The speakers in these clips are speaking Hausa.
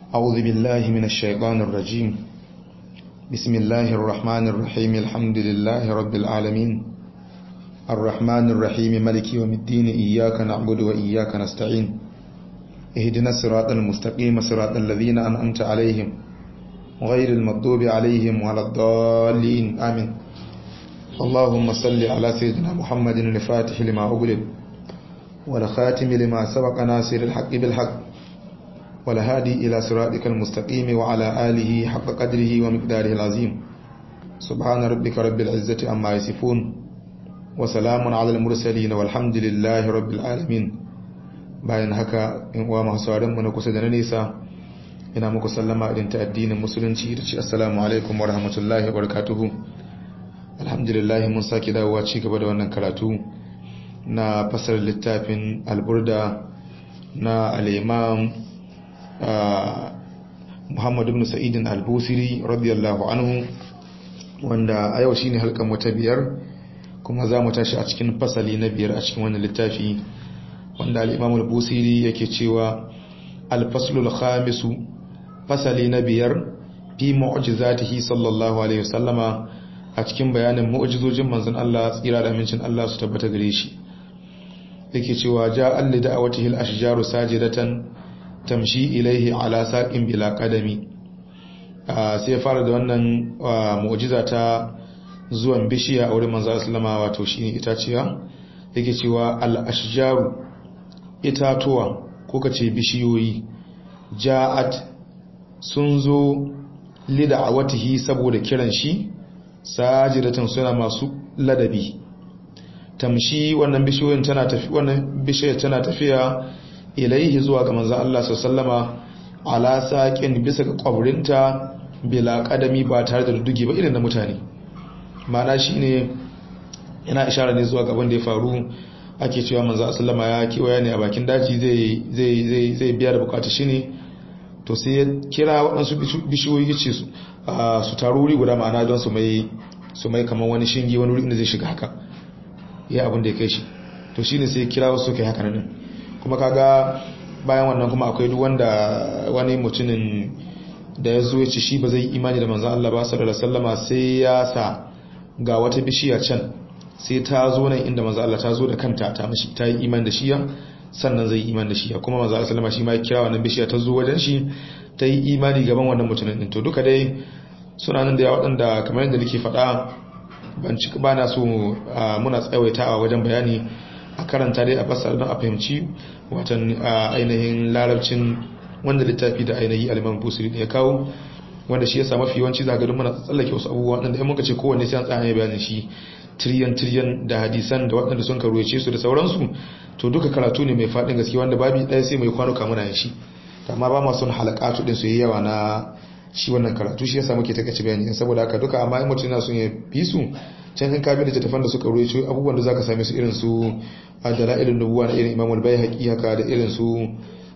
أعوذ بالله من الشيطان الرجيم بسم الله الرحمن الرحيم الحمد لله رب العالمين الرحمن الرحيم ملك يوم الدين إياك نعبد وإياك نستعين اهدنا الصراط المستقيم صراط الذين أنعمت عليهم غير المغضوب عليهم ولا الضالين آمين اللهم صل على سيدنا محمد الفاتح لما أغلب والخاتم لما سبق ناصر الحق بالحق والهادي إلى صراطك المستقيم وعلى آله حق قدره ومقداره العظيم سبحان ربك رب العزة عما يصفون وسلام على المرسلين والحمد لله رب العالمين bayan haka in uwa masu mu na kusa da na nesa ina muku sallama irin ta addinin musulunci da ce assalamu alaikum wa rahmatullahi wa barakatuhu alhamdulillah mun sake dawowa ci gaba da wannan karatu na fasar littafin alburda na al-imam Muhammad ibn Sa'idin al-Busiri radiyallahu anhu wanda a yau shine halkan wata biyar kuma za mu tashi a cikin fasali na biyar a cikin wannan littafi wanda al-Imam al-Busiri yake cewa al-faslul khamisu fasali na biyar fi mu'jizatihi sallallahu alaihi wasallama a cikin bayanin mu'jizojin manzon Allah tsira da amincin Allah su tabbata gare shi yake cewa ja'a li da'awatihi al-ashjaru sajidatan tamshi ilaihi ala saqin bila qadami sai ya fara da wannan mu'jiza ta zuwan bishiya a wurin manzo sallama wato shine itaciya yake cewa al-ashjaru itatuwa ko kace bishiyoyi ja'at sun zo lida'awatihi saboda kiran shi sajidatan suna masu ladabi tamshi wannan bishiyoyin tana tafi wannan bishiyar tana tafiya ilaihi zuwa ga manzon Allah sallama ala saqin bisa ga kwabrinta bila kadami ba tare da dudugi ba irin na mutane mana shine yana ishara ne zuwa gaban da ya faru ake cewa manzon sallama ya kiwaya ne a bakin daji zai zai zai zai biya da bukatu shine to sai ya kira waɗansu bishiyoyi ce su su taru wuri guda ma'ana don su mai su mai kamar wani shinge wani wuri inda zai shiga haka ya abin da ya kai shi to shine sai kira wasu kai haka nan kuma kaga bayan wannan kuma akwai duk wanda wani mutumin da ya zo ya ce shi ba zai imani da manzan Allah ba sallallahu alaihi wasallama sai ya sa ga wata bishiya can sai ta zo nan inda manzan Allah ta zo da kanta ta mishi ta yi imani da shiya sannan zai imani da shiya kuma manzan Allah sallama shi ma ya kira wannan bishiya ta zo wajen shi ta yi imani gaban wannan mutumin din to duka dai suna nan da ya waɗanda kamar yadda nake faɗa ban cika ba na so muna tsawaitawa wajen bayani a karanta dai a fasar don a fahimci watan ainihin larabcin wanda littafi da ainihi aliman busiri da ya kawo wanda shi ya sa mafi yawanci zagarin muna tsallake wasu abubuwa wanda muka ce kowanne sai an tsaya bayanin shi tiriyan tiriyan da hadisan da waɗanda sun karuwace su da sauransu to duka karatu ne mai faɗin gaske wanda babi ɗaya sai mai kwanuka muna yin shi amma ba ma son halakatu ɗin su yi yawa na shi wannan karatu shi yasa muke takaice bayani saboda haka duka amma in mutum yana son ya bi su can kan kabi da tattafan da suka ruwaito abubuwan da zaka same su irin su dalailun nubuwa na irin Imam al-Baihaqi haka da irin su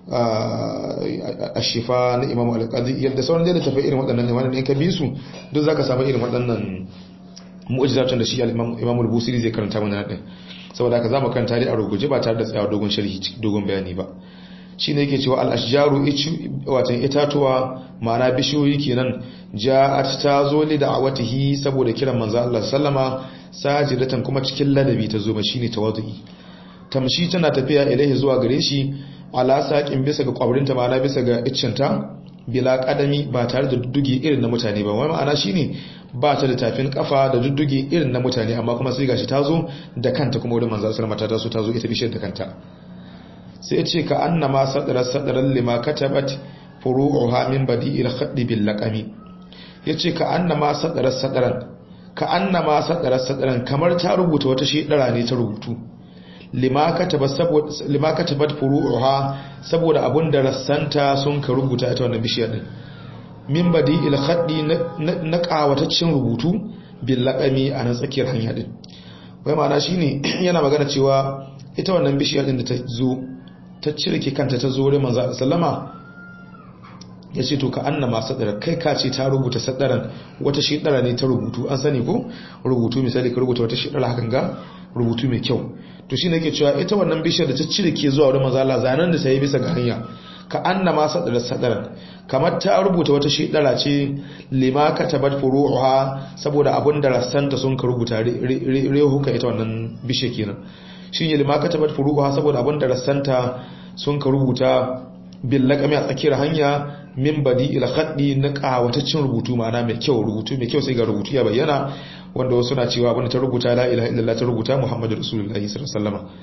ash-shifa na Imam al-Qadi yadda sauran da tafi irin waɗannan ne wannan in ka bi su duk zaka samu irin waɗannan mu'jizatun da shi Imam al-Busiri zai karanta mana din saboda haka zamu karanta dai a ruguje ba tare da tsayawa dogon sharhi dogon bayani ba shine yake cewa al-ashjaru watan itatuwa ma'ana bishiyoyi kenan ja'at ta zo li da'awatihi saboda kiran manzo Allah sallama sajidatan kuma cikin ladabi ta zo ba shine tawadui tamshi tana tafiya ilaihi zuwa gare shi ala saqin bisa ga kwabrinta ma'ana bisa ga iccinta bila kadami ba tare da duddugi irin na mutane ba wai ma'ana shine ba ta da tafin kafa da duddugi irin na mutane amma kuma sai gashi ta zo da kanta kuma wurin manzo sallama ta taso ta zo ita bishiyar da kanta sai ya ce ka annama sadarar sadarar lima katabat furu'uha min badi'il khaddi bil laqami yace ka annama sadarar sadaran ka annama sadarar sadaran kamar ta rubuta wata shedara ne ta rubutu lima katabat saboda lima katabat furu'uha saboda abunda rassanta sun ka rubuta ita wannan bishiyar din min badi'il khaddi na kawataccen rubutu bil laqami a nan tsakiyar hanya din wai ma'ana shine yana magana cewa ita wannan bishiyar din da ta zo ta cirke kanta ta zo wurin manzo sallama ya ce to ka annama sadara kai ka ce ta rubuta sadaran wata shidara ne ta rubutu an sani ko rubutu misali ka rubuta wata shidara hakan ga rubutu mai kyau to shine yake cewa ita wannan bishiyar da ta cirke zuwa wurin manzo Allah zanan da sai bisa ga hanya ka annama sadara sadaran kamar ta rubuta wata shidara ce lima katabat furu'uha saboda abin da rassanta sun ka rubuta rehuka ita wannan bishe kenan shine lima katabat furu'uha saboda abin da rassanta sun ka rubuta bil laqami a tsakiyar hanya min badi ila khaddi na kawataccen rubutu ma'ana mai kyau rubutu mai kyau sai ga rubutu ya bayyana wanda wasu na cewa abin da ta rubuta la ilaha illallah ta rubuta muhammadu rasulullahi sallallahu alaihi wasallam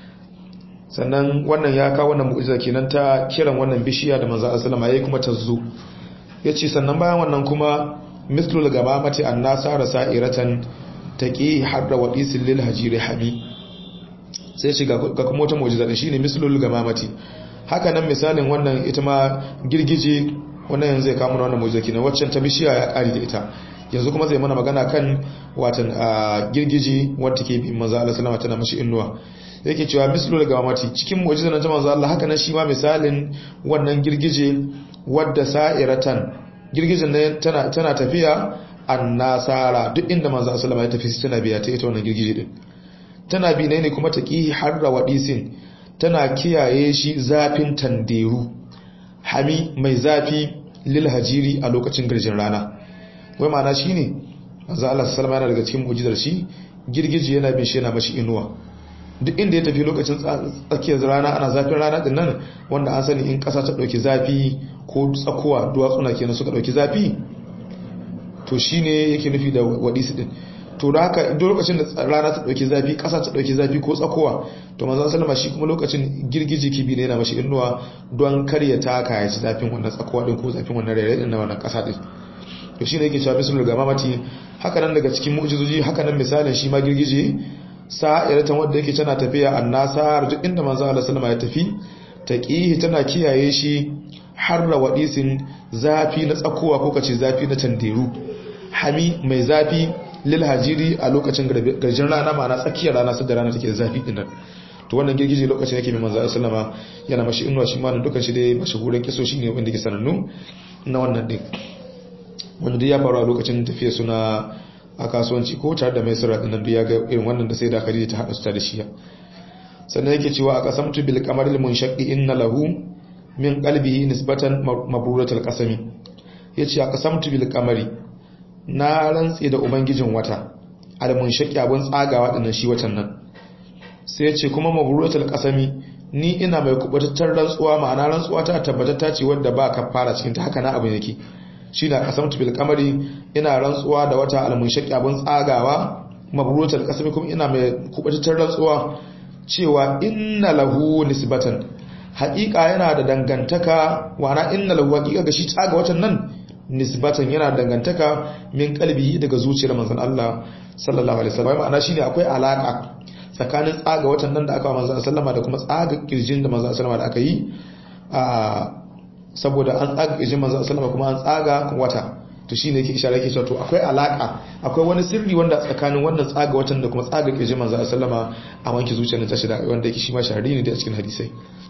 sannan wannan ya kawo wannan mu'jiza kenan ta kiran wannan bishiya da manzo sallama yayi kuma ta zo yace sannan bayan wannan kuma mislul gamamati annasara sa'iratan taqi hadda wadisil lil hajiri hami sai shi ga kuma wata mu'jiza da shine mislul gamamati haka nan misalin wannan ita ma girgije wannan yanzu zai kawo wannan mu'jiza kenan waccan ta bishiya ya kari da ita yanzu kuma zai mana magana kan watan girgije wanda take bi manzo Allah sallama tana mashi innuwa yake cewa mislu daga mamati cikin mu'jizan ta manzo Allah haka nan shi ma misalin wannan girgije wadda sa'iratan girgijen ne tana tana tafiya annasara duk inda manzo Allah ya tafi tana biya ta ita wannan girgije din tana bi ne kuma taqi harra wadisin tana kiyaye shi zafin tanderu hami mai zafi lil hajiri a lokacin garjin rana wai ma'ana shine manzo Allah sallallahu yana daga cikin mu'jizar shi girgije yana bin shi yana mashi inuwa duk inda ya tafi lokacin tsakiyar rana ana zafin rana din nan wanda an sani in kasa ta dauki zafi ko tsakuwa duwatsuna kenan suka dauki zafi to shine yake nufi da wadisi din to da haka duk lokacin da rana ta dauki zafi kasa ta dauki zafi ko tsakuwa to manzon sallama shi kuma lokacin girgiji kibi ne yana mashi inuwa don kar ya taka ya ci zafin wannan tsakuwa din ko zafin wannan rere din na wannan kasa din to shine yake cewa bisul gamamati haka nan daga cikin mu'jizoji haka nan misalin shi ma girgije sa'iratan wanda yake tana tafiya annasar duk inda manzo Allah sallama ya tafi taqihi tana kiyaye shi harra wadisin zafi na tsakowa ko kace zafi na tanderu hami mai zafi lil hajiri a lokacin garjin rana ma'ana tsakiyar rana sai da rana take zafi din nan to wannan girgije lokacin yake mai manzo Allah sallama yana mashi inuwa shi ma dukan shi dai mashahuran kiso shine wanda yake sanannu na wannan din wanda dai ya faru a lokacin tafiya suna a kasuwanci ko tare da mai sirra dinnan ya ga irin wannan da sai da Khadija ta hada su da shi sannan yake cewa a qasamtu bil qamaril munshaqqi inna lahu min qalbihi nisbatan mabruratul qasami yace a qasamtu bil qamari na rantsi da ubangijin wata al munshaqqi abun tsagawa dinnan shi watan nan sai yace kuma mabruratul qasami ni ina mai kubatattar rantsuwa ma'ana rantsuwa ta tabbatata ce wanda ba ka fara cikin ta haka na abin yake shi na kasamtu bil kamari ina rantsuwa da wata almunshaki abin tsagawa mabrutal kasami kuma ina mai kubatar rantsuwa cewa inna lahu nisbatan haƙiƙa yana da dangantaka wana inna lahu haƙiƙa ga shi tsaga watan nan nisbatan yana da dangantaka min kalbihi daga zuciyar manzon Allah sallallahu alaihi wasallam ma'ana shine akwai alaka tsakanin tsaga watan nan da aka wa manzon sallama da kuma tsaga kirjin da manzon sallama da aka yi a saboda an tsaga ƙirjin manzo sallama kuma an tsaga wata to shine yake isharar yake cewa to akwai alaka akwai wani sirri wanda tsakanin wannan tsaga watan da kuma tsaga ƙirjin manzo sallama a wanke zuciyar ta shida wanda yake shi ma shahari ne da cikin hadisai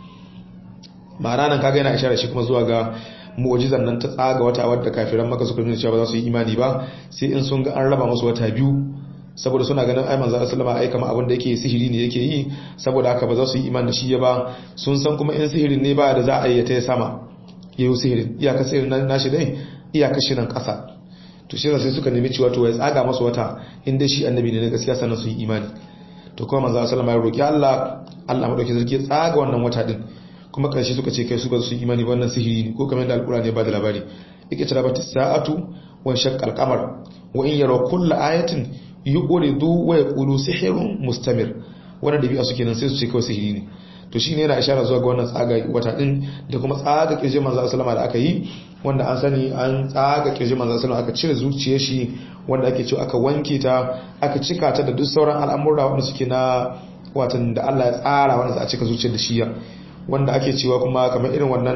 ma'ana nan kaga yana isharar shi kuma zuwa ga mu'jizan nan ta tsaga wata wadda kafiran maka suka nuna cewa ba za su yi imani ba sai in sun ga an raba musu wata biyu saboda suna ganin ai manzo sallama ai kamar abin da yake sihiri ne yake yi saboda haka ba za su yi imani da shi ba sun san kuma in sihirin ne ba da za a yi ta sama yayin sihirin iyaka sihirin nan nashi dai iyaka shirin kasa to shi sai suka nemi cewa to ya tsaga masu wata inda shi annabi ne na gaskiya sannan su yi imani to kuma manzo sallama ya roki Allah Allah madauki sarki ya tsaga wannan wata din kuma karshe suka ce kai su ba su yi imani wannan sihiri ne ko kamar da alqur'ani ya bada labari yake tara bata sa'atu wa shaqqal qamar wa in yara kullu ayatin yuqridu wa yaqulu sihrun mustamir wannan dabi'a suke nan sai su ce kawai sihiri ne to shi ne yana ishara zuwa ga wannan tsaga wata din da kuma tsaga kirji manzo sallama da aka yi wanda an sani an tsaga kirji manzo sallama aka cire zuciyar shi wanda ake cewa aka wanke ta aka cika ta da duk sauran al'amura wanda suke na watan da Allah ya tsara wanda za a cika zuciyar da shi wanda ake cewa kuma kamar irin wannan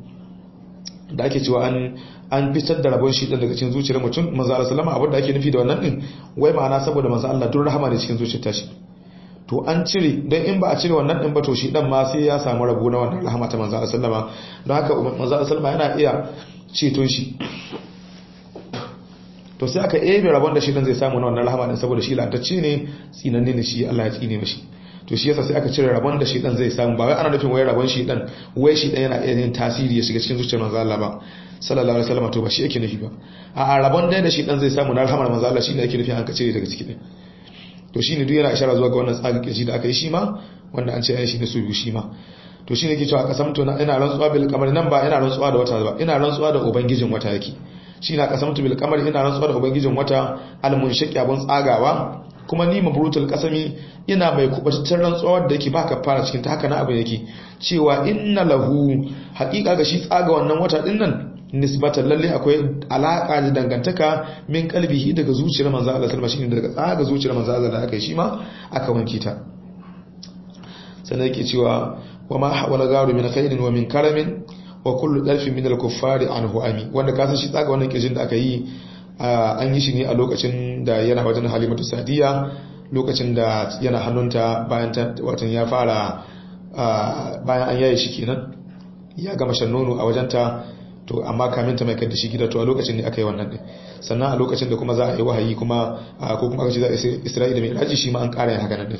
da ake cewa an an fitar da rabon shi daga cikin zuciyar mutum manzo sallama abin da ake nufi da wannan din wai ma'ana saboda manzo Allah duk rahama ne cikin zuciyar tashi to an cire don in ba a cire wannan din ba to shi dan ma sai ya samu rabo na wannan rahama ta manzo sallama don haka manzo sallama yana iya ceton shi to sai aka ebe rabon da shi dan zai samu na wannan rahama din saboda shi lantacce ne tsinanne ne shi Allah ya tsine mashi to shi yasa sai aka cire rabon da shedan zai samu ba wai ana nufin wai rabon shedan wai shedan yana iya yin tasiri ya shiga cikin zuciyar manzo Allah ba sallallahu alaihi wasallam to ba shi yake nufi ba a rabon da shedan zai samu na rahamar manzo Allah shine yake nufi an ka cire daga ciki din to shine duk yana ishara zuwa ga wannan tsarin kirji da aka yi shi ma wanda an ce ya shi ne su biyu shi ma to shine yake cewa kasamtu ina rantsuwa bil qamar nan ba ina rantsuwa da wata ba ina rantsuwa da ubangijin wata yake shi na kasamtu bil qamar ina rantsuwa da ubangijin wata al munshaqi abun tsagawa kuma ni mabrutul qasami ina mai kubataccen rantsuwa da yake baka fara cikin ta haka na abin yake cewa inna lahu haqiqa ga shi tsaga wannan wata din nan nisbatan lalle akwai alaka da dangantaka min kalbihi daga zuciyar manzo Allah sallallahu alaihi wasallam shine daga tsaga zuciyar manzo Allah da aka yi shi ma aka wanke ta sannan yake cewa wa ma hawala garu min khairin wa min karamin wa kullu dalfin min al-kuffari anhu ami wanda ka san shi tsaga wannan kirjin da aka yi an yi shi ne a lokacin da yana wajen Halimatu Sadiya lokacin da yana hannunta bayan ta watan ya fara bayan an yaye shi kenan ya gama shan nono a wajenta to amma kamin ta mai kai da shi gida to a lokacin ne aka yi wannan din sannan a lokacin da kuma za a yi wahayi kuma ko kuma aka ce za a Isra'ila mai raji shi ma an ƙara yin haka nan din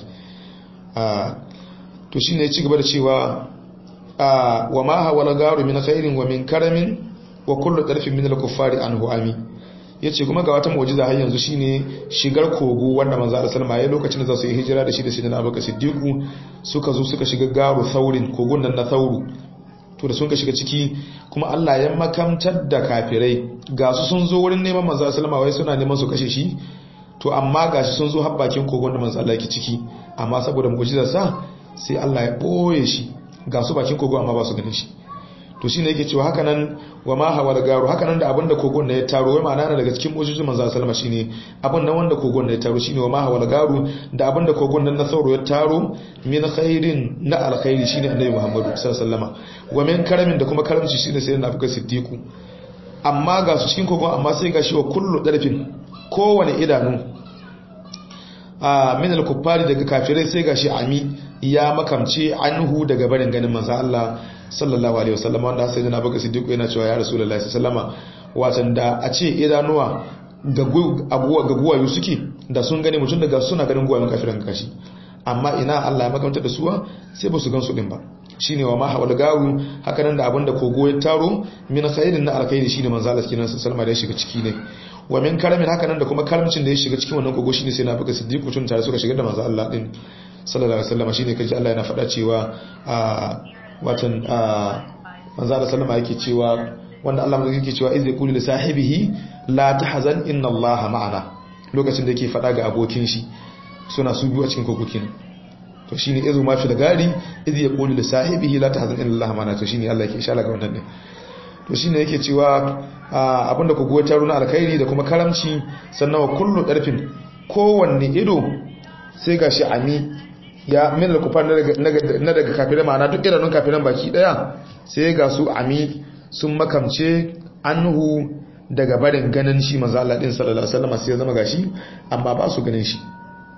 to shine ya ci gaba da cewa wa ma hawala garu min khairin wa min karamin wa kullu darfin min al-kuffari anhu ami yace kuma ga wata mu'jiza har yanzu shine shigar kogo wanda manzo Allah sallama yayin lokacin da za su yi hijira da shi da sayyidina Abubakar Siddiq suka zo suka shiga garu saurin kogon nan na sauru to da sun ka shiga ciki kuma Allah ya makamtar da kafirai ga su sun zo wurin neman manzo sallama wai suna neman su kashe shi to amma gashi sun zo har bakin kogon da manzo Allah yake ciki amma saboda mu'jizar sa sai Allah ya ɓoye shi ga su bakin kogo amma ba su ganin shi to shine yake cewa haka nan wa ma hawal garu haka nan da abin da kogon na ya taro wai ma'ana na daga cikin mujizin manzo sallama shine abin nan wanda kogon na ya taro shine wa ma hawal garu da abin da kogon nan na sauro ya taro min khairin na alkhairi shine annabi Muhammadu sallallahu alaihi wasallama wa min karamin da kuma karamci shine sai na fuka siddiqu amma ga su cikin kogon amma sai ga shi wa kullu darfin kowane idanu a min al-kuffari daga kafirai sai gashi ami ya makamce anhu daga barin ganin manzo Allah sallallahu alaihi wasallam wanda sai da baka siddiq yana cewa ya rasulullahi sallama watan da a ce idanuwa ga abuwa ga guwayu suke da sun gane mutum daga suna ganin guwayun kafiran kashi amma ina Allah ya makamta da suwa sai ba su gan su din ba shine wa ma hawal garu haka nan da abinda kogo ya taro min khairin na alkhairi shine manzo Allah sallallahu alaihi da ya shiga ciki ne wa min karamin haka nan da kuma karamcin da ya shiga cikin wannan kogo shine sai na baka siddiq mutum tare suka shiga da manzo Allah din sallallahu alaihi wasallam shine kaji Allah yana faɗa cewa a watan a manzo Allah sallama yake cewa wanda Allah mai yake cewa izai qulu li sahibihi la tahzan inna Allah ma'ana lokacin da yake faɗa ga abokin shi suna su biyu a cikin kogo kenan to shine izu ma fi da gari idh yaqulu li sahibihi la tahzan inna Allah ma'ana to shine Allah yake ishara ga wannan ne to shine yake cewa abinda ku goyi taro na alkhairi da kuma karamci sannan wa kullu darfin kowanne ido sai gashi ami ya min al-kufar na daga kafirai ma'ana duk idanun kafiran baki daya sai ga su ami sun makamce anhu daga barin ganin shi manzo Allah din sallallahu alaihi wasallam sai ya zama gashi amma ba su ganin shi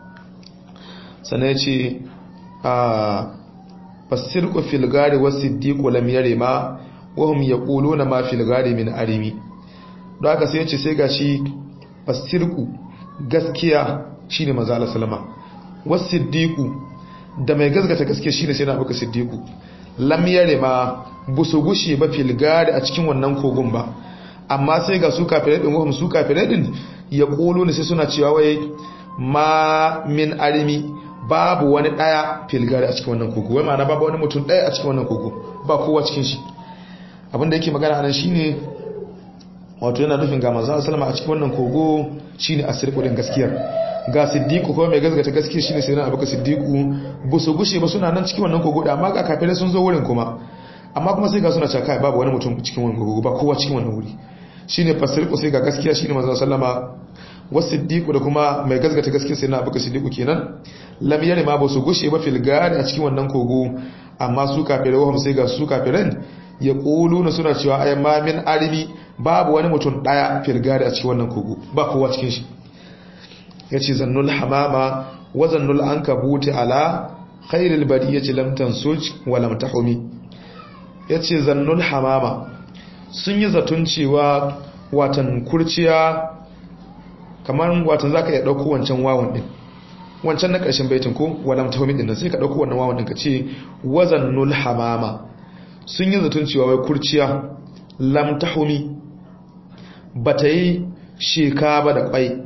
sannan yace a fasirqu fil gari was-siddiqu lam yarima wahum yaquluna ma fil gari min arimi don haka sai yace sai gashi fasirku gaskiya shine manzo Allah sallama wasiddiqu da mai gaskata gaskiya shine sai na abuka siddiqu lam yare ma busu gushi ba fil gari a cikin wannan kogon ba amma sai ga su kafirai din wahum su kafirai din yaquluna sai suna cewa wai ma min arimi babu wani daya fil gari a cikin wannan kogo wai ma'ana babu wani mutum daya a cikin wannan kogo ba kowa cikin shi abinda yake magana anan shine wato yana nufin ga manzo sallama a cikin wannan kogo shine asirku din gaskiyar ga siddiqu ko mai gaskata gaskiya shine sai na abuka siddiqu bu su gushe ba suna nan cikin wannan kogo da amma ga kafirai sun zo wurin kuma amma kuma sai ga suna cewa kai babu wani mutum cikin wannan kogo ba kowa cikin wannan wuri shine fasirku sai ga gaskiya shine manzo sallama wasiddiqu da kuma mai gaskata gaskiya sai na abuka siddiqu kenan lam yare ma ba su gushe ba fil gari a cikin wannan kogo amma su kafirai wahum sai ga su kafiran ya na suna cewa ai ma min arimi babu wani mutum daya firgari a cikin wannan kogo ba kowa cikin shi yace zannul hamama wa zannul ankabuti ala khairil bariyati lam tansuj wa lam tahumi yace zannul hamama sun yi zatun cewa watan kurciya kamar watan zaka iya dauko wancan wawan din wancan na ƙarshen baitin ko walam tahumi din sai ka dauko wannan wawan din ka ce wazannul hamama sun yi zaton cewa wai kurciya lam tahumi bata yi sheka ba da kwai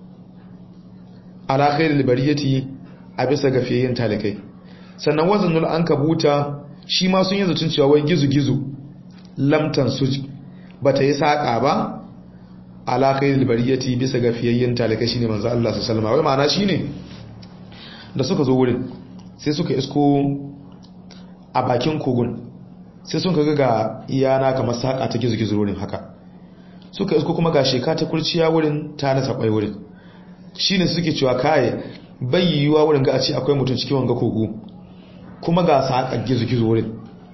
ala khairil bariyati a bisa gafiyayin talikai sannan wazannul ankabuta shi ma sun yi zaton cewa wai gizu-gizu lamtan suj bata yi saƙa ba ala khairil bariyati bisa ga fiyayyen talaka shine manzo Allah sallallahu alaihi wasallam wai ma'ana shine da suka zo wurin sai suka isko a bakin kogun sai sun kaga ga iyana kamar saƙa ta gizo-gizo wurin haka suka isko kuma ga sheka ta kurciya wurin ta nasa kwai wurin shine suke cewa kai bai yiwuwa wurin ga a ce akwai mutum cikin wanga kogo kuma ga saƙa gizo-gizo wurin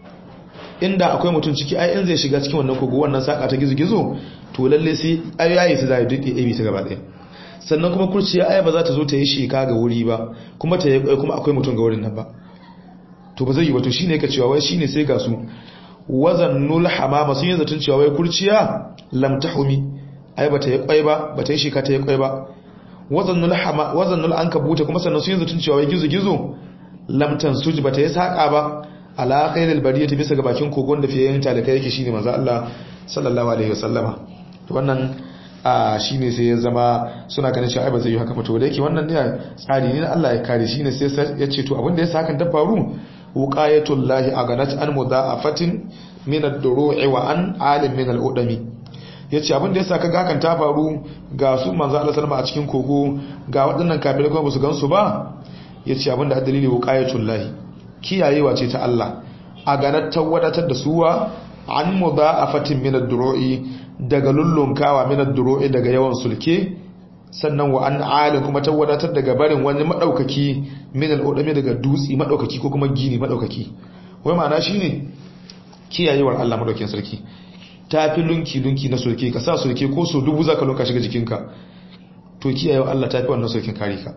inda akwai mutum ciki ai in zai shiga cikin wannan kogo wannan saka ta gizo-gizo to lalle sai ayayi su zai duke abi ta gaba ɗaya sannan kuma kurciya ai ba za ta zo ta yi sheka ga wuri ba kuma ta kuma akwai mutum ga wurin nan ba to ba zai yi ba to shine ka cewa wai shine sai ga su wazannul hamama sun yi zaton cewa wai kurciya lam tahumi ai ba ta yi kwai ba ba ta yi sheka ta yi kwai ba wazannul hama wazannul ankabuta kuma sannan sun yi zaton cewa wai gizo-gizo lam tansuj ba ta yi saka ba ala khairil bariyati bisa ga bakin kogon da fiye yin talakai yake shine manzo Allah sallallahu alaihi wasallama to wannan shine sai ya zama suna ganin cewa ai ba zai yi haka ba to da yake wannan ne tsari ne na Allah ya kare shine sai ya ce to abinda ya sa hakan ta faru wuqayatul lahi aganat an mudaafatin min ad-duru'i wa an alim min al-udami yace abinda ya sa kaga hakan ta faru ga su manzo Allah sallama a cikin kogo ga waɗannan kafirai kuma ba su gansu ba yace abinda dalili wuqayatul lahi kiyayewa ce ta Allah a ganar ta wadatar da suwa an mu za a fatin minar duro'i daga lullunkawa minar duro'i daga yawan sulke sannan wa an alin kuma ta wadatar daga barin wani maɗaukaki minar odame daga dutse maɗaukaki ko kuma gini maɗaukaki wai ma'ana shi ne kiyayewar Allah maɗaukin sarki ta fi lunki-lunki na sulke ka sa sulke ko so dubu za ka lunka shiga jikinka to kiyayewar Allah ta fi wannan sulkin kare ka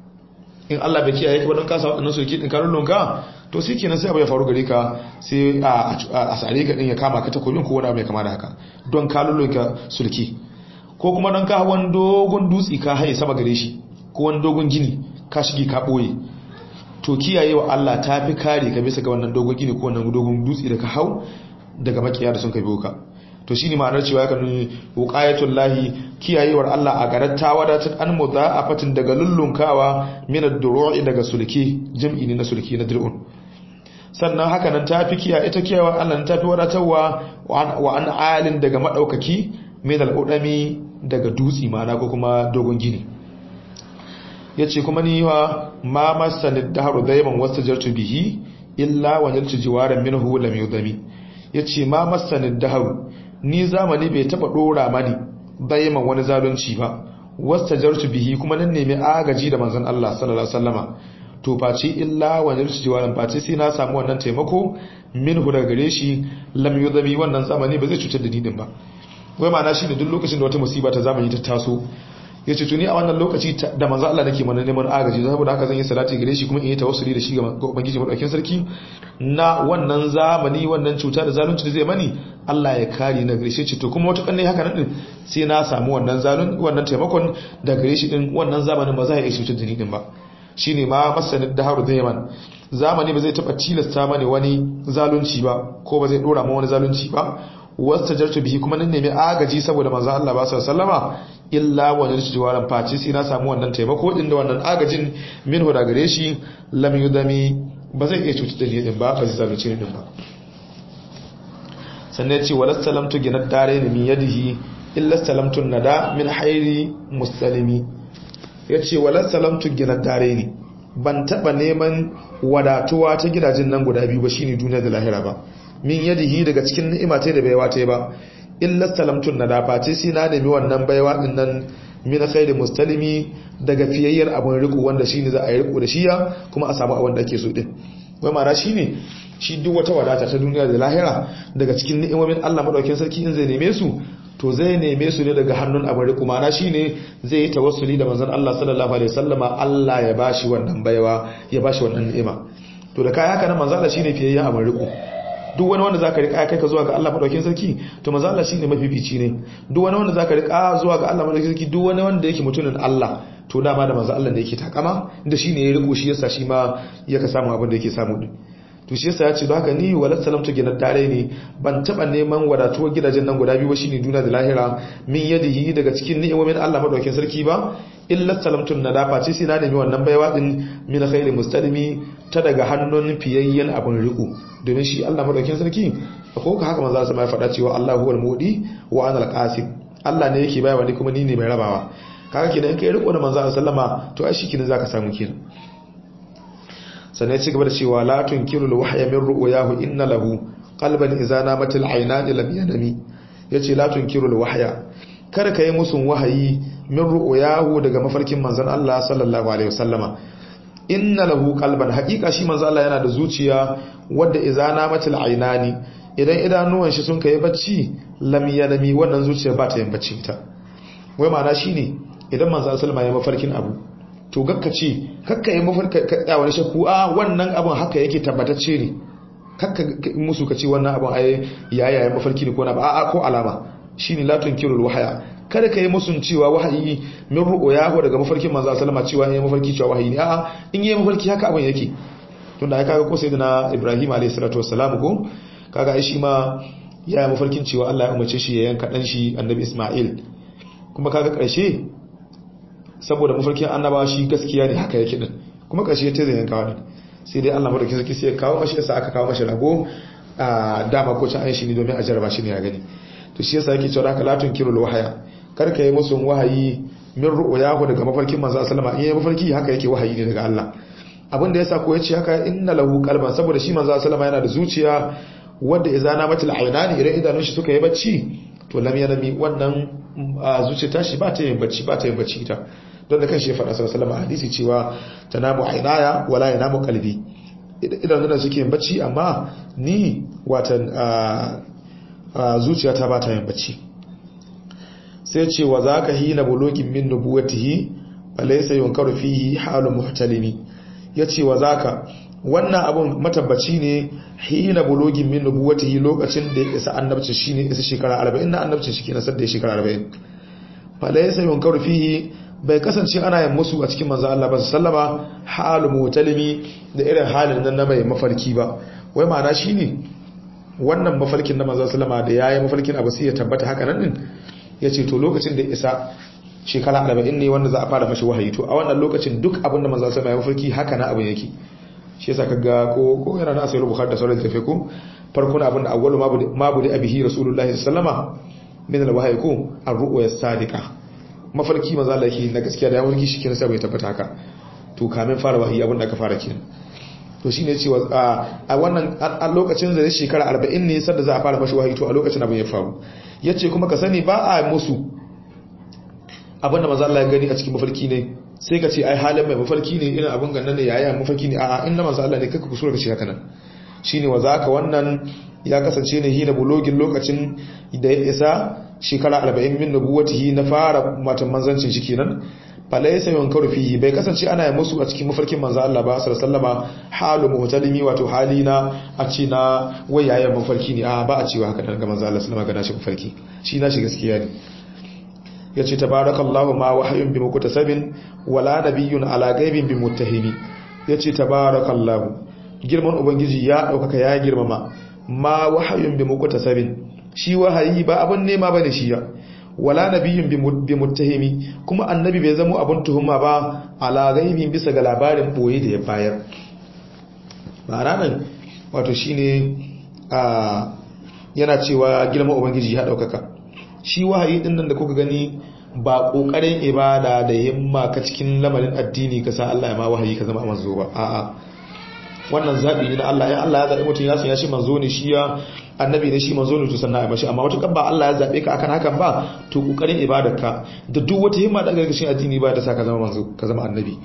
in Allah bai kiyaye ka don kasa waɗannan soki ɗin karullun ka to sai kenan sai abu ya faru gare ka sai a sare ka ɗin ya kama ka takobin ko wani abu mai kama da haka don karullun ka sulki ko kuma don ka wani dogon dutse ka haye sama gare shi ko wani dogon gini ka shige ka ɓoye to kiyaye wa Allah ta fi kare ka bisa ga wannan dogon gini ko wannan dogon dutse da ka hau daga makiya da sun ka biyo ka to shine ma'anar cewa ya kanu wuqayatul lahi kiyayewar Allah a garar ta wadatar an mudha'afatin daga lullunkawa min ad-duru'i daga sulki jam'i ne na sulki na dir'un sannan haka nan tafi kiya ita kiyayewar Allah ta fi wadatarwa wa an alin daga madaukaki min al-udami daga dutsi ma'ana ko kuma dogon gini yace kuma ni wa ma masanid dahru dayman wastajartu bihi illa wa naltu jiwaran minhu lam yudami yace ma masanid dahru ni zamani bai taba dora mani daiman wani zalunci ba wastajartu bihi kuma nan nemi agaji da manzon Allah sallallahu alaihi wasallama to face illa wa naltu jiwaran face sai na samu wannan taimako minhu daga gare shi lam yudami wannan zamani ba zai cutar da ni din ba wai ma'ana shine duk lokacin da wata musiba ta zamani ta taso ya ce tuni a wannan lokaci da manzo Allah nake mana neman agaji saboda haka zan yi salati gare shi kuma in yi tawassuli da shi ga ubangiji madaukakin sarki na wannan zamani wannan cuta da zalunci da zai mani Allah ya kare na gare shi ce to kuma wata kanne haka nan din sai na samu wannan zalun wannan taimakon da gare shi din wannan zamanin ba za ya iya cutar da ni din ba shine ma masanin da haru daiman zamani ba zai taba tilasta mani wani zalunci ba ko ba zai dora ma wani zalunci ba wasta jartu bihi kuma nan nemi agaji saboda manzo Allah ba sa sallama illa wannan jiwaran faci sai na samu wannan taimako din da wannan agajin minhu da gare shi lam yudami ba zai iya cutar da ni din ba ba zai zalunce ni din ba sannan yace wala salamtu ginad dare ni min yadihi illa salamtu nada min hairi muslimi yace wala salamtu ginad dare ni ban taba neman wadatuwa ta gidajen nan guda biyu ba shine duniya da lahira ba min yadihi daga cikin ni'ima ta da baiwa ta ba illa salamtun na dafa ce sai na nemi wannan baiwa din nan min khairi mustalimi daga fiyayyar abun riko wanda shine za a yi riko da shiya kuma a samu abin da ake so din wai ma'ana shine shi duk wata wadata ta duniya da lahira daga cikin ni'imomin Allah madaukakin sarki in zai neme su to zai neme su ne daga hannun abin riko ma'ana shine zai yi tawassuli da manzon Allah sallallahu alaihi wasallama Allah ya bashi wannan baiwa ya bashi wannan ni'ima to da kai haka nan manzon Allah shine fiyayyen abin riko duk wani wanda zaka rika kai ka zuwa ga Allah madaukakin sarki to manzo Allah shine mafifici ne duk wani wanda zaka rika zuwa ga Allah madaukakin sarki duk wani wanda yake mutumin Allah to dama da manzo Allah ne yake takama da shine ya riko shi yasa shi ma yaka samu abin da yake samu din to shi yasa ya ce don haka ni walat salamtu gidan tare ne ban taba neman wadatuwar gidajen nan guda biyu ba shine duniya da lahira min yadihi daga cikin ni'imomin Allah madaukakin sarki ba illa salamtun nadafa ce sai na nemi wannan baiwa din min khairi mustalimi ta daga hannun fiyayyen abin riko domin shi Allah madaukakin sarki ko ka haka manzo sai ya faɗa cewa Allah huwal mudi wa ana al-qasim Allah ne yake bayarwa ni kuma ni ne mai rabawa kaga kenan in kai riko da manzo sallama to ai shi kenan zaka samu kenan sannan ci gaba da cewa la tunkiru al-wahya min ru'yahu inna lahu qalban idza namat al-aynani lam yanami yace la tunkiru al-wahya kada kai musun wahayi min ru'yahu daga mafarkin manzon Allah sallallahu alaihi wasallama inna lahu qalban haqiqa shi manzon Allah yana da zuciya wadda idza namat al-aynani idan idanuwan shi sun kai bacci lam yanami wannan zuciya ba ta yin bacci ta wai ma'ana shine idan manzon sallama ya mafarkin abu to gakka ce kakka yi mafarka wani shakku a wannan abin haka yake tabbatacce ne kakka musu ka ce wannan abin ai yayayen mafarki ne ko na ba a ko alama shine latun kirul wahaya kada ka yi musun cewa wahayi min ru'ya ko daga mafarkin manzo sallama cewa yayi mafarki cewa wahayi ne a'a in yayi mafarki haka abin yake tunda ai kaga ko sayyidina Ibrahim alayhi salatu wassalam ko kaga ai shi ma yayi mafarkin cewa Allah ya umarce shi ya yanka dan shi annabi Isma'il kuma kaga karshe saboda mafarkin annaba shi gaskiya ne haka yake din kuma ƙarshe ta zai yanka wani sai dai Allah madaukakin sarki sai ya kawo mashi yasa aka kawo mashi rago a dama ko can aishi ne domin a jarraba shi ne ya gani to shi yasa yake cewa haka latun kirul wahaya kar ka yi musu wahayi min ru'yahu daga mafarkin manzo sallama in yayi mafarki haka yake wahayi ne daga Allah abin da yasa ko yace haka inna lahu qalban saboda shi manzo sallama yana da zuciya wanda idza namatil aynani idan idanun shi suka yi bacci to lam yanami wannan zuciya tashi ba ta yin bacci ba ta yin bacci ita don da kan shi ya faɗa sallallahu alaihi hadisi cewa tanamu ainaya wala yanamu qalbi idan nan suke yin bacci amma ni watan zuciyata ba ta yin bacci sai ce wa zaka hina bulugin min nubuwatihi falaysa yunkaru fihi halu muhtalimi yace wa zaka wannan abun matabbaci ne hina bulugin min nubuwatihi lokacin da ya isa annabci shine isa shekara 40 na annabci shi kenan sadda shekara 40 falaysa yunkaru fihi bai kasance ana yin musu a cikin manzo Allah ba sallama halu mutalimi da irin halin nan na mai mafarki ba wai ma'ana shine wannan mafarkin na manzo sallama da yayi mafarkin abu sai ya tabbata haka nan din yace to lokacin da isa shekara 40 ne wanda za a fara mashi wahayi to a wannan lokacin duk abin da manzo sallama ya mafarki haka na abin yake shi yasa kaga ko ko yana na asayar bukhari da sauran tafi ko farkon abin da awwalu mabudi abihi rasulullahi sallama min alwahyi ko ar-ru'ya sadiqa mafarki maza Allah yake na gaskiya da ya mafarki shi kenan sai bai tabbata haka to kamin fara wahayi abin da aka fara kenan to shine cewa a wannan a lokacin da shekara 40 ne sanda za a fara mashi wahayi to a lokacin abin ya faru yace kuma ka sani ba a musu abin da maza Allah ya gani a cikin mafarki ne sai ka ce ai halin mai mafarki ne irin abin gannan ne yaya mafarki ne a'a inda maza Allah ne kaka kusura ka ce haka nan shine wa zaka wannan ya kasance ne hina bulogin lokacin da ya isa shekara 40 min nubuwatihi na fara matan manzancin shi kenan falaysa yunkaru fihi bai kasance ana yi musu a cikin mafarkin manzo Allah ba sallallahu alaihi halu muhtalimi wato halina a ce na wayayen mafarki ne a ba a cewa haka daga manzo Allah sallallahu alaihi wasallam mafarki shi na shi gaskiya ne yace tabarakallahu ma wahyun bi mukutasabin wala nabiyyun ala ghaibin bi muttahimi yace tabarakallahu girman ubangiji ya daukaka ya girmama ma wahayun bi mukutasabin shi wahayi ba abun nema bane shi ya wala nabiyyun bi muttahimi kuma annabi bai zama abun tuhuma ba ala ghaibin bisa ga labarin boye da ya bayar ba ranan wato shine a yana cewa girman ubangiji ya daukaka shi wahayi din nan da kuka gani ba kokarin ibada da himma ka cikin lamarin addini ka sa Allah ya ma wahayi ka zama manzo ba a'a wannan zabi ne na Allah in Allah ya zabi mutum ya san ya shi manzo ne shi ya annabi ne shi manzo ne to sannan ya bashi amma wata ba Allah ya zabe ka akan hakan ba to kokarin ibadarka da duk wata himma da ga cikin addini ba da sa ka zama manzo ka zama annabi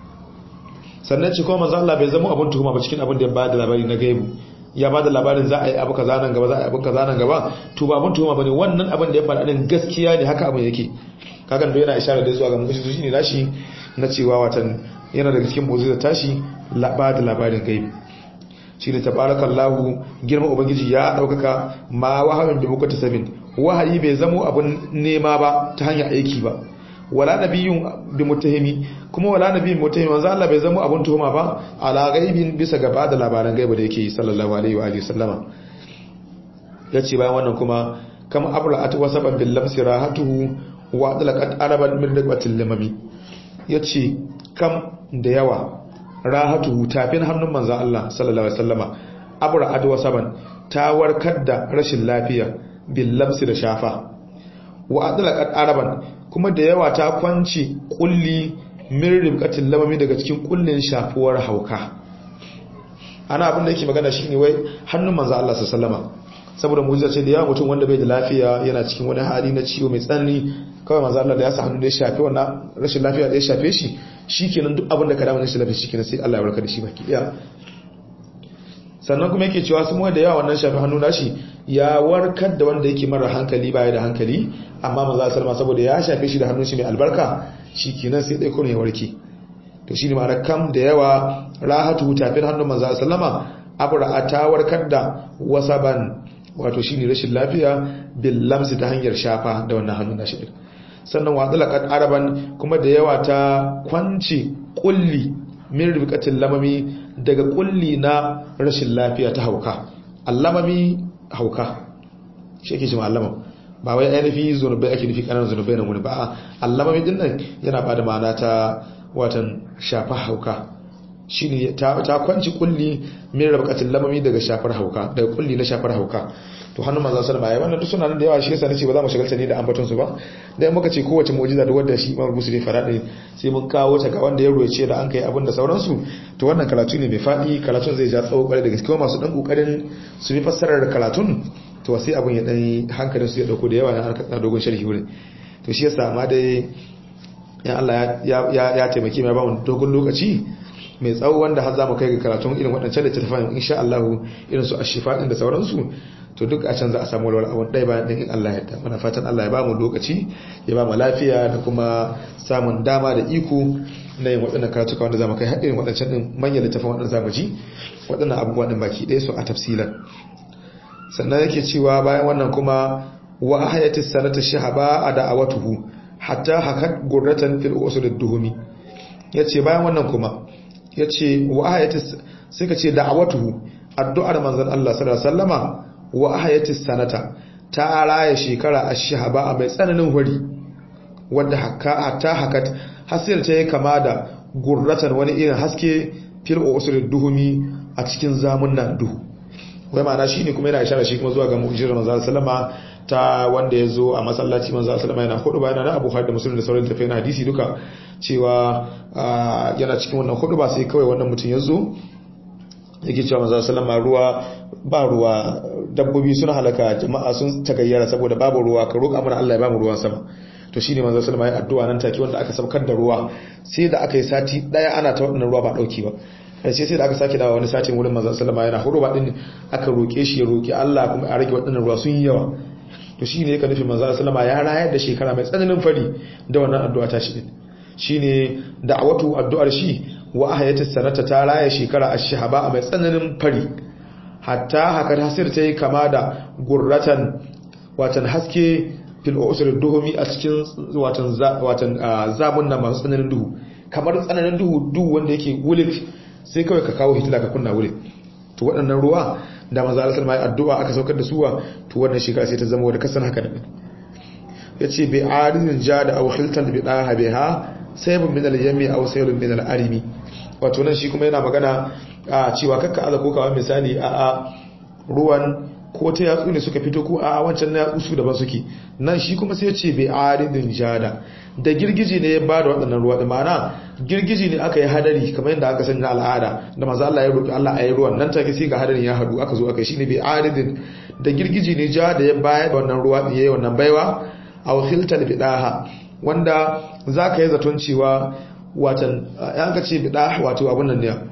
sannan ce kuma manzo Allah bai zama abun tuhuma ba cikin abin da ya bada labari na gaibu ya ba da labarin za a yi abu kaza nan gaba za a yi abu kaza nan gaba to ba abun tuhuma bane wannan abin da ya faɗa din gaskiya ne haka abin yake kagan da yana isharar da zuwa ga mutum shine nashi na cewa watan yana daga cikin mu'jiza tashi ba da labarin gaibi shine tabarakallahu girma ubangiji ya daukaka ma wahayin da muka tasabin wahayi bai zamo abun nema ba ta hanyar aiki ba wala nabiyyun bi mutahimi kuma wala nabiyyun mutahimi manzo Allah bai zama abun tuhuma ba ala gaibin bisa gaba da labaran gaiba da yake sallallahu alaihi wa alihi sallama yace bayan wannan kuma kama abra'at wa saban bil lamsi rahatuhu wa adlaqat araban min raqatil lamami yace kam da yawa rahatuhu tafin hannun manzo Allah sallallahu alaihi wasallama abra'at wa saban ta warkar da rashin lafiya bil lamsi da shafa wa adlaqat araban kuma da yawa ta kwanci kulli min ribqatil lamami daga cikin kullin shafuwar hauka ana abin da yake magana shine wai hannun manzo Allah sallallahu alaihi saboda mu'jiza ce da yawa mutum wanda bai da lafiya yana cikin wani hali na ciwo mai tsanani kawai manzo Allah da ya sa hannu da ya shafe wannan rashin lafiya da ya shafe shi shikenan duk abin da ka dawo shi lafiya shikenan sai Allah ya warkar da shi baki daya sannan kuma yake cewa sun da yawa wannan shafi hannu nashi ya warkar da wanda yake mara hankali baya da hankali amma maza sallama saboda ya shafe shi da hannun shi mai albarka shikenan sai dai kuma ya warke to shine ma'ana kam da yawa rahatu tafin hannun maza sallama abra ta warkar da wasaban wato shine rashin lafiya bil lamsi ta hanyar shafa da wannan hannun nashi din sannan wa dalaqat araban kuma da yawa ta kwanci kulli min ribqatil lamami daga kulli na rashin lafiya ta hauka allamami hauka shi yake cewa allama ba wai ainihin zunubai ake nufi kananan zunubai na wani ba allamami din nan yana ba da ma'ana ta watan shafa hauka shine ta ta kwanci kulli min ribqatil lamami daga shafar hauka daga kulli na shafar hauka to hannun manzon sallama yayi wannan duk suna nan da yawa shi yasa nace ba za mu shagalta ne da ambaton su ba dan muka ce kowace mu'jiza da wanda shi Imam Busiri fara ne sai mun kawo ta ga wanda ya roce da an kai abin da sauransu to wannan karatu ne mai fadi karatun zai ja tsawo kwarai da gaske masu dan kokarin su bi fassarar karatun to sai abin ya dan hankalin su ya dauko da yawa na dogon sharhi wurin to shi yasa amma dai ya Allah ya ya taimake mai ba mu dogon lokaci mai tsawo wanda har za mu kai ga karatun irin waɗancan da tattafan insha Allah irin su ashifa din da sauransu to duk a can za a samu walwala abun ɗaya bayan ɗin in Allah ya muna fatan Allah ya ba mu lokaci ya ba mu lafiya da kuma samun dama da iko na yin waɗannan karatuka wanda za mu kai har irin waɗancan ɗin manyan littafin waɗannan zamu ji waɗannan abubuwa ɗin baki ɗaya su a tafsilan sannan yake cewa bayan wannan kuma wa hayatis sanata shahaba a da'awatuhu hatta hakat gurratan fil usul ad-duhumi yace bayan wannan kuma yace wa hayatis sai ka ce da'awatuhu addu'ar manzon Allah sallallahu alaihi wasallama wa hayatis sanata ta raya shekara ash-shahaba mai tsananin hori wanda hatta hakat hasir ta yi kama da gurratan wani irin haske fil usul ad-duhumi a cikin zamunnan duhu wai ma'ana shi ne kuma yana ishara shi kuma zuwa ga mu'jirar manzo sallama ta wanda ya zo a masallaci manzo sallama yana hudu bayan na Abu Hurairah da Muslim da sauran tafai na hadisi duka cewa yana cikin wannan hudu ba sai kawai wannan mutum ya zo yake cewa manzo sallama ruwa ba ruwa dabbobi suna halaka jama'a sun tagayyara saboda babu ruwa ka roƙa mana Allah ya bamu ruwan sama to shine manzo sallama ya addu'a nan take wanda aka saukar da ruwa sai da aka yi sati daya ana ta wannan ruwa ba dauki ba sai sai da aka sake dawa wani satin wurin manzon sallama yana hudu ba din aka roke shi ya roki Allah kuma a rage waɗannan ruwa sun yi yawa to shine yake nufin manzon sallama ya rayar da shekara mai tsananin fari da wannan addu'a ta shi din shine da'awatu addu'ar shi wa ahayatis sanata ta raya shekara ash-shahaba mai tsananin fari hatta haka hasir ta yi kama da gurratan watan haske fil usul duhumi a cikin watan watan zamun nan masu tsananin duhu kamar tsananin duhu duhu wanda yake wulik sai kawai ka kawo hitila ka kunna wuri to waɗannan ruwa da maza alasar mai addu'a aka saukar da suwa to wannan shekara sai ta zama wadda kasan haka da ya ce bai arizin ja da auhiltan da biɗa habe ha sai bin minal yammi a wasu yalin minal arimi wato nan shi kuma yana magana a cewa kakka aza ko kawai misali a a ruwan ko ta yatsu ne suka fito ko a wancan na yatsu su daban suke nan shi kuma sai ce bai aridin jada da girgiji ne ya ba da waɗannan ruwa da mana girgiji ne aka yi hadari kamar yadda aka sanya al'ada da maza Allah ya roƙi Allah a yi ruwan nan take sai ga hadarin ya haɗu aka zo aka yi shi ne bai aridin da girgiji ne ja da ya bayar da wannan ruwa ya yi wannan baiwa a wakiltar bidaha wanda za ka yi zaton cewa watan yan ka ce bidaha wato abin nan ne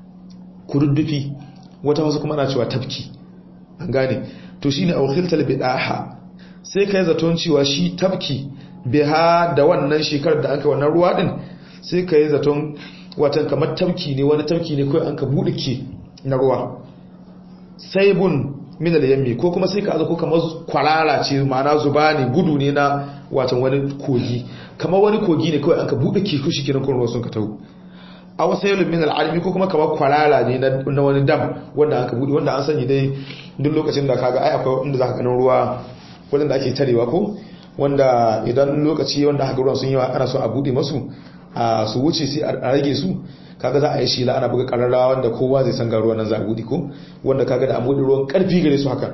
kududdufi wata wasu kuma ana cewa tafki an gane to shine a wakiltar bidaha sai ka yi zaton cewa shi tafki biha da wannan shekarar da aka wannan ruwa din sai ka yi zaton watan kamar tafki ne wani tafki ne kawai an ka buɗe ke na ruwa saibun min al-yammi ko kuma sai ka aza ko kamar kwarara ce ma'ana zuba ne gudu ne na watan wani kogi kamar wani kogi ne kawai an ka bude kiku shi kiran ruwa sun ka tawo a wasu yalin min al'almi ko kuma kamar kwarara ne na wani dam wanda an ka bude wanda an sani dai duk lokacin da kaga ai akwai inda za ka ganin ruwa wanda ake tarewa ko wanda idan lokaci wanda haka ruwan sun yi ana so a bude masu a su wuce sai a rage su kaga za a yi shi la ana buga kararrawa wanda kowa zai san ga ruwan nan za a bude ko wanda kaga da an bude ruwan karfi gare su haka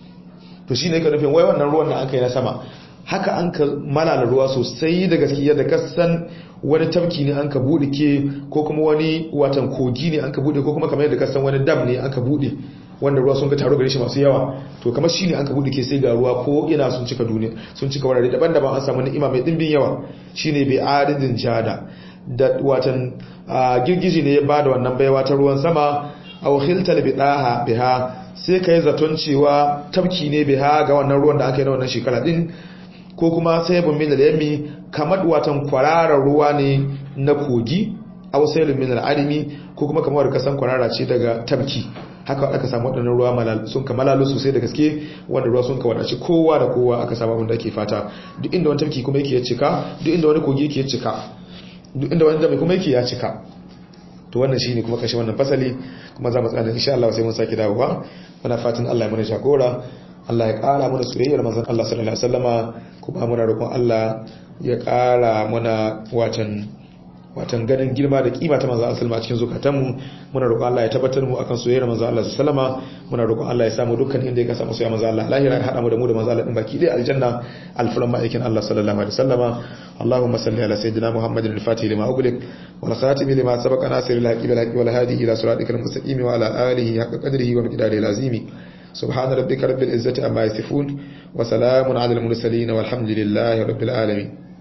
to shine ka nufin wai wannan ruwan da aka yi na sama haka an ka malala ruwa sosai da gaskiya da kasan wani tafki ne an ka bude ke ko kuma wani watan kogi ne an ka bude ko kuma kamar yadda kasan wani dam ne an ka bude wanda ruwa sun ga taro gare shi masu yawa to kamar shi ne an ka bude ke sai ga ruwa ko ina sun cika duniya sun cika wurare daban-daban an samu ni'ima mai dimbin yawa shine bai aridin jada da watan girgiji ne ya bada wannan baiwa ta ruwan sama aw khiltal bidaha biha sai kai zaton cewa tafki ne biha ga wannan ruwan da aka yi na wannan shekara din ko kuma sai bun min al-yami kamar watan kwararar ruwa ne na kogi aw saylun min al-alimi ko kuma kamar kasan kwarara ce daga tafki haka aka samu waɗannan ruwa sun kamalalu sosai da gaske wanda ruwa sun kawadaci kowa da kowa aka samu abin da ake fata duk inda wani tafki kuma yake ya cika duk inda wani kogi yake ya cika duk inda wani dami kuma yake ya cika to wannan shine kuma kashe wannan fasali kuma za mu tsaya insha Allah sai mun saki dawowa muna fatan Allah ya mana jagora Allah ya ƙara mana soyayyar manzon Allah sallallahu alaihi wasallama kuma muna roƙon Allah ya ƙara mana watan watan ganin girma da kima ta manzo Allah a cikin zukatanmu muna roƙon Allah ya tabbatar mu akan soyayyar manzo Allah sallama muna roƙon Allah ya samu dukkan inda ya kasa soyayya manzo Allah lahira ya hada mu da mu da manzo Allah din baki dai aljanna alfuran ma'aikin Allah sallallahu alaihi wasallama Allahumma salli ala sayyidina Muhammadin al-fatih lima ughliq wal khatim lima sabaqa nasir al-haqi bil haqi wal hadi ila siratikal mustaqim wa ala alihi haqqa qadrihi wa miqdarihi al-azimi سبحان ربك رب العزة عما يصفون وسلام على المرسلين والحمد لله رب العالمين